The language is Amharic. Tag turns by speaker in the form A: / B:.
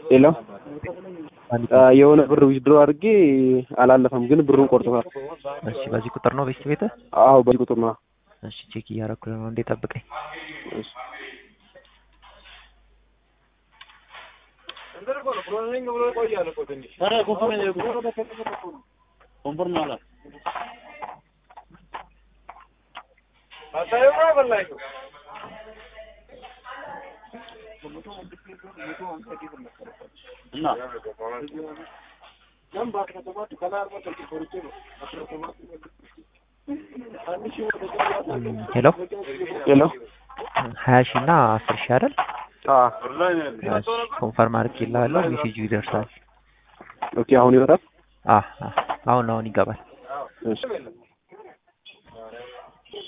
A: የለም የሆነ ብር ዊዝድሮ አድርጌ አላለፈም፣ ግን ብሩን ቆርጦታል።
B: እሺ በዚህ ቁጥር ነው ቤት ቤትህ?
A: አዎ በዚህ ቁጥር ነው።
B: እሺ ቼክ እያደረኩ ነው። እንዴ ጠብቀኝ።
A: እሺ
B: ሄሎ
A: ሄሎ
B: ሀያ ሺህ እና አስር ሺህ አይደል?
A: አዎ
B: እሺ ኮንፈርም አድርጌልሃለሁ። ሜሴጁ ይደርሳል።
A: ኦኬ አሁን ይወጣል።
B: አህ አህ አሁን አሁን ይገባል።
A: እሺ